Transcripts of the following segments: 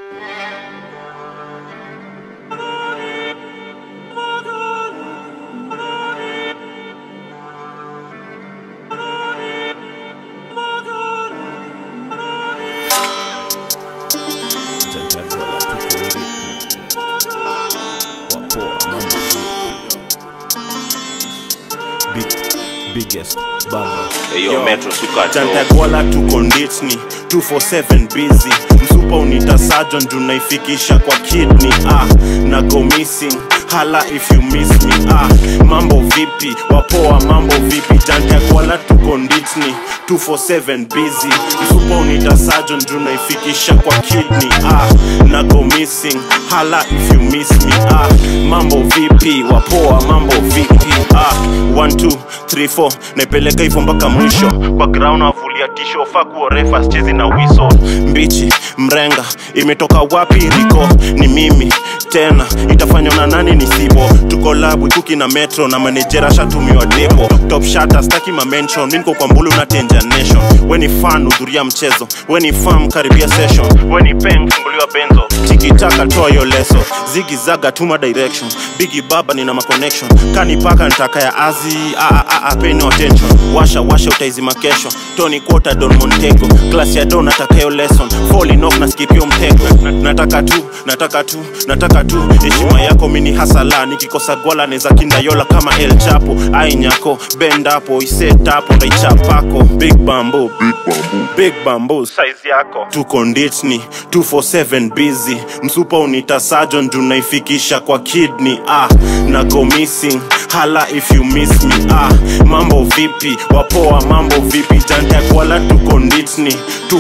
biggest bamba Yo, Metro Sukato. Jantagwala tuko nditni 247 busy msupa unita sajon juu naifikisha kwa kidney ah, na go missing hala if you miss me ah, mambo vipi wapoa mambo vipi Jantagwala tuko nditni 247 busy msupa unita sajon juu naifikisha kwa kidney ah, na go missing hala if you miss me ah, mambo vipi wapoa mambo vipi ah, 1 2 3 4 naipeleka hivyo mpaka mwisho kwa ground avulia tisho fakuo refa chezi na wiso mbichi mrenga imetoka wapi riko ni mimi tena itafanywa na nani ni sibo tuko labu kuki na metro na manejera shatumiwa depo top shata staki mamention minko kwa mbulu na tenja nation weni fan hudhuria mchezo weni fam karibia session weni peng funguliwa benzo tikitaka toa yo leso zigi zaga tuma direction bigi baba nina maconnection kanipaka ntaka ya azi ah, ah, ah, pay no attention washa washa utaizima kesho tony quota don montego class ya don natakayo lesson falling off na skipio mtego Na- nataka tu nataka tu nataka tu heshima yako mini hasala nikikosa gwala neza kindayola kama el chapo ainyako bendapo isetapo ndaichapako big bambo big bambo size yako tuko nditni 247 busy msupa unita sajon juu naifikisha kwa kidney ah, na go missing hala if you miss me ah, mambo vipi wapoa mambo vipi jantakwala tuko nditni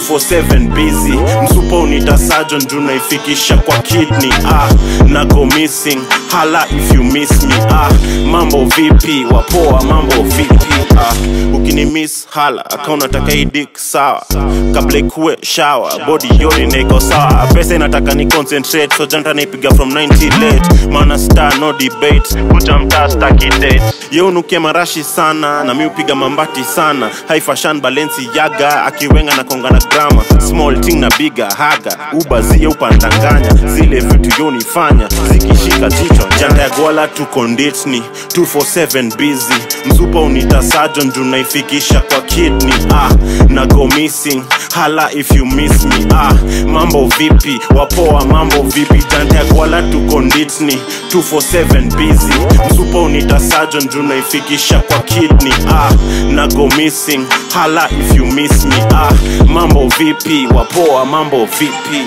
247 busy msupa unita sajon juu naifikisha kwa kidney ah, na go missing hala if you miss me ah, mambo vipi wapoa mambo vipi ah, ukini miss hala akaunta taka idik sawa kabla ikuwe shawa body yote naiko sawa pesa inataka ni concentrate so janta naipiga from 90 late maana star no debate kuja mtaa staki date ye unukia marashi sana na mi upiga mambati sana haifashan balensi yaga akiwenga na konga na grama small ting na biga haga ubazie upandanganya zile vitu yonifanya zikishika jicho janta ya gwala tuko nditni 247 busy msupa unita sajon juu naifikisha kwa kidney ah, na go missing hala if you miss me ah, mambo vipi wapoa mambo vipi janta ya gwala tuko nditni 247 busy msupa unita sajon juu naifikisha kwa kidney ah, na go missing hala if you miss me ah, mambo vipi wapoa mambo vipi